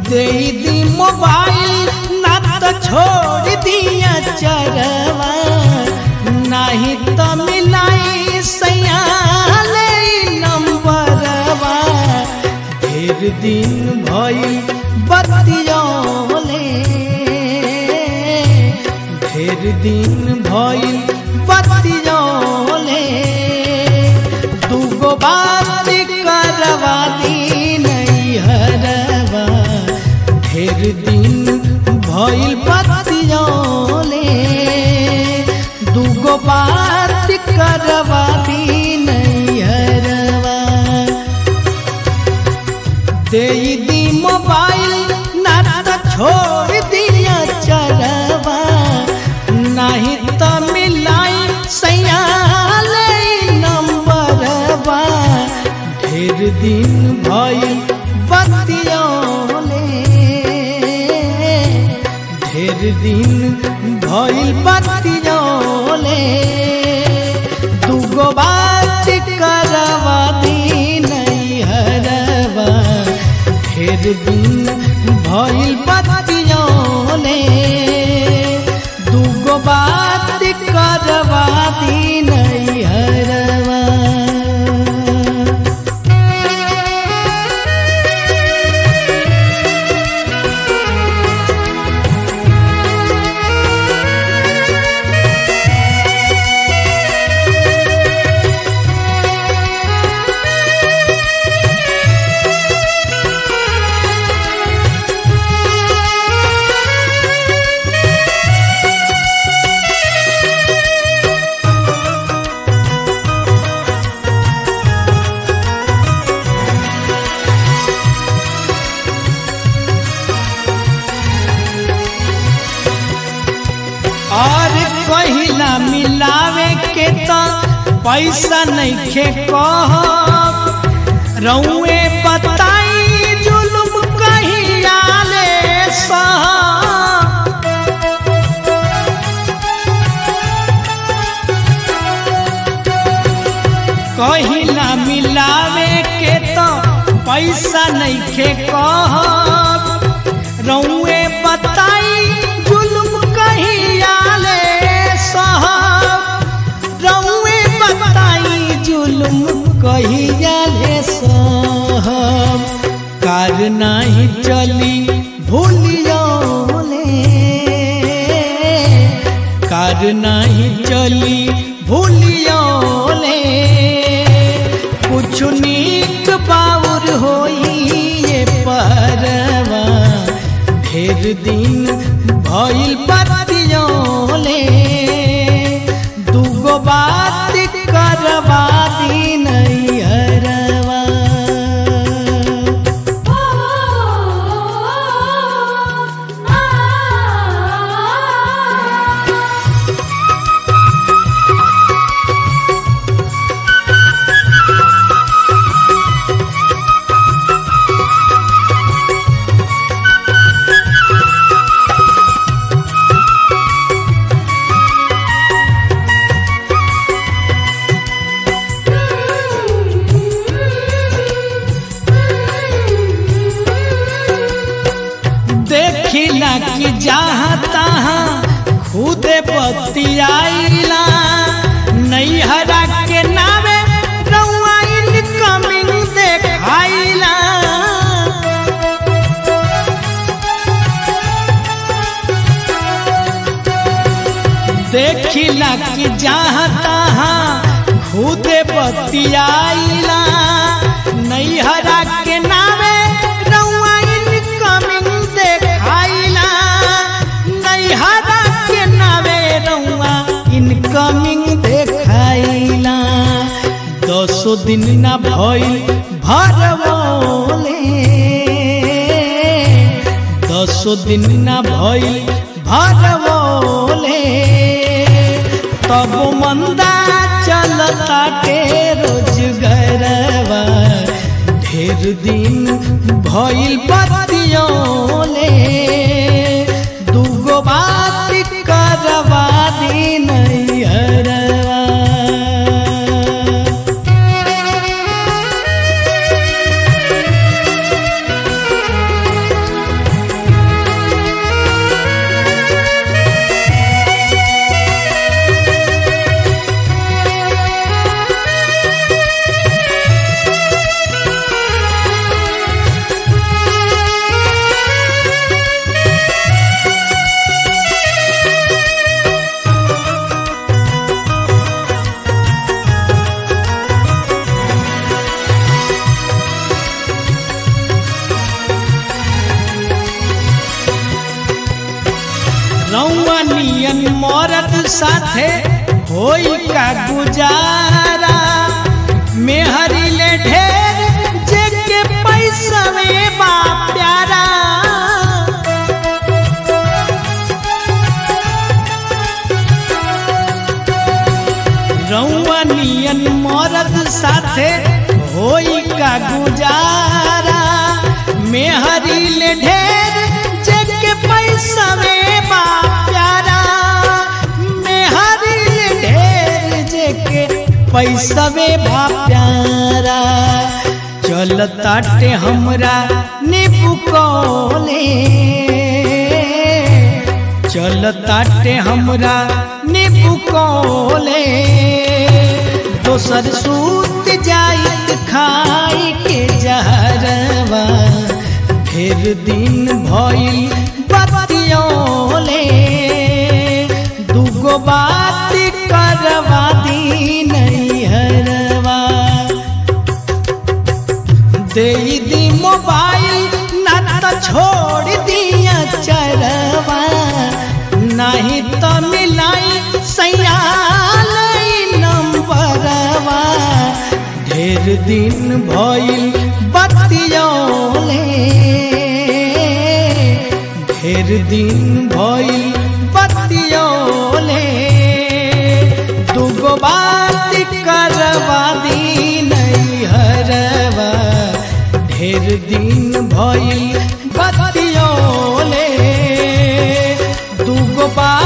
दे दी mobile ना तो छोड़ दिया चरवा नहीं तो मिलाई सयाले नंबरवा ढेर दिन भइल बतियोले ढेर दिन भइल बतियोले दूगो बात करवा दी नहीं हरवा ढेर दिन भइल बतियोले दूगो बात करवा दी नहीं हरवा दे दी मोबाइल ना तो छोड़ दिया चरवा नहीं तो मिलाई सयाले नंबरवा ढेर दिन भइल बतियोले ढेर दिन भइल बतियोले दूगो बात करवा दी नहीं हरवा ढेर दिन भइल बतियोले दूगो बात करवा दी नहीं हरवा और कहिला मिलावे के तो पैसा नहीं खे कह रउए बताई जुलुम कहिया ले सह कहिला मिलावे के तो पैसा नहीं खे कह रउए बताई जुलुम कहिया ले साहब रउए बताई जुलुम कहिया ले साहब कार नहीं चली भूलियो कार नहीं चली भूलियो कुछ नीक बाउर होई ये परवा ढेर दिन भइल बतियोले दूगो बात करवा दी नहीं हरवा देखिला कि जहाँ तहाँ खुदे बतियाइला नैहरा के नावे रउआ इनकमिंग देखाइला देखिला कि जहाँ तहाँ खुदे बतियाइला नैहरा के नावे रउआ इनकमिंग देखाइला नैहरा के नावे रउआ इनकमिंग देखाइला दसो दिन ना भइल भरवले दसो दिन ना भइल भरवले तब मंदा चलता के रोजगरवा ढेर दिन भइल बतियोले दूगो बात करवा दी नहीं हरवा मरद साथे होई का गुजारा मेहरी ले ढेर जेके पैसा में बा प्यारा रउआ नियन मरद साथे होई का गुजारा मेहरी ले ढेर जेके पैसा में बा प्यारा मेहरी ले ढेर जेके पैसा में बा प्यारा चल ताटे हमरा नीबू कोले चल ताटे हमरा नीबू कोले दोसर सूत जाइत खाई के जहरवा ढेर दिन भइल बतियोले दूगो बात करवा दी नैहरवा दे दी मोबाइल ना तो छोड़ दिया चरवा नहीं तो मिलाई सयाल नंबरवा ढेर दिन भइल बतियोले ढेर दिन भइल बतियोले दूगो बात करवा दी नैहरवा ढेर दिन भइल बतियोले दूगो बात